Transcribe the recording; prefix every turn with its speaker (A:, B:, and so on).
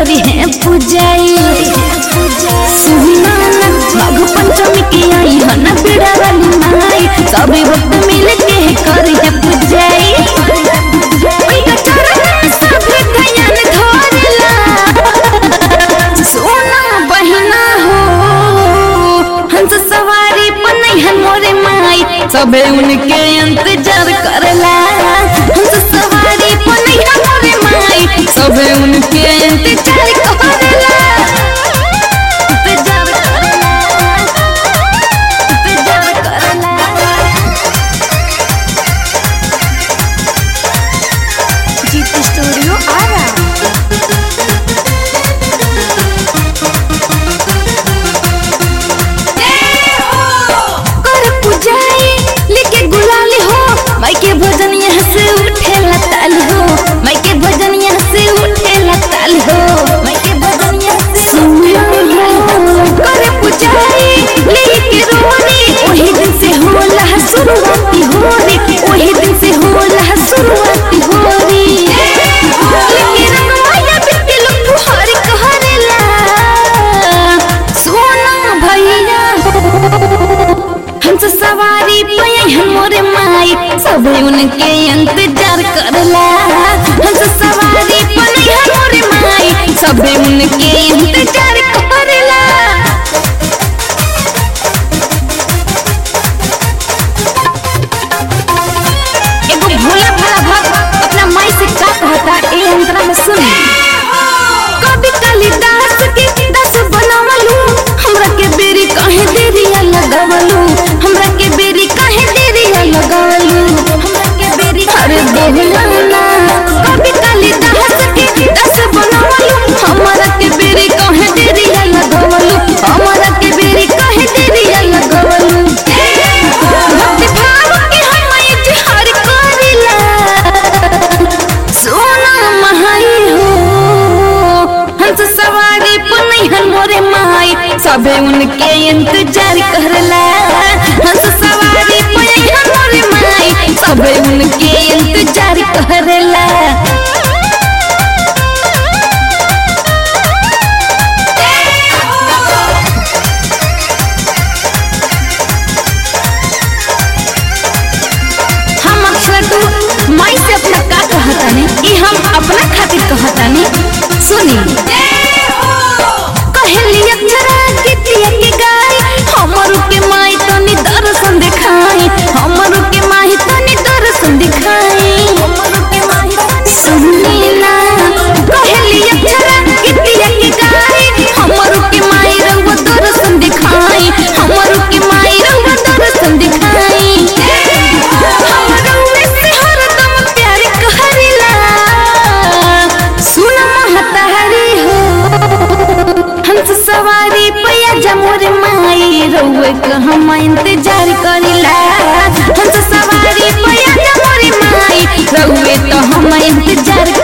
A: करी है पूजाई सुना ना माघ पंचमी की आई है ना बिड़ा वाली माई सभी भक्त मिल के करी है पूजाई उनका चरण में सभी ध्यान धरेला सोना बहिना हो हंस सवारी पनैहन मोरे माई सबे उनके इंतजार करला हंस सवारी पनैहन मोरे माई सबे उनके इंतजार करला इंतजार करला इंतजार करला जीत स्टूडियो आ रहा कर पूजाई लेके गुलाल हो माई के भजन यहाँ से उठे लताल हो माई के भजन यहाँ से उठे लताल हो माई के भजन यहाँ से सुनिया हो कर पूजाई लेके रोनी वही दिन से होला शुरुआती होरी वही दिन से होला शुरुआती होरी लेके रंग माया बिट्टी लोग फुहारी कहरेला सोना भैया हंस सवारी पे मोरे माई सब उनके इंतजार करला हंस सवारी पे मोरे माई सब उनके इंतजार करला एगो भोला भाला भक्त अपना माई से का कहता ए अंतरा में सुन कभी कालिदास के दस बनावलू हमरा के बेरी काहे देरिया लगावलू हमरा के बेरी काहे देरिया लगावलू हमरा के बेरी अरे बोलना ना कभी कालिदास के दस बनावलू हमरा के बेरी काहे देरिया लगावलू हमरा के बेरी काहे देरिया लगावलू भक्ति भाव के हम इजहार करिला सोना महाई हो हंस सवारी पुनैहन मोरे माई सबे उनके इंतजार करला हंस सवारी पुनैहन मोरे माई सबे उनके इंतजार करला हम अक्सर तू माई से अपना का कहतानी ई हम अपना खातिर कहतानी सुनी कहली अक्षरा कितिया के गाय हमरू के माई तनी दर्शन दिखाई हमरू के माई तनी दर्शन दिखाई हमरू के माई सुनी ना कहली अक्षरा कितिया के गाय हमरू के माई रंग दर्शन दिखाई हमरू के माई रंग दर्शन दिखाई हमरो में से हरदम प्यार कहरिला सुन महतारी हो हंस सवारी पैया जमोर माई रउए क हम इंतजार करिला हंस सवारी पैया जमोर माई रउए तो हम इंतजार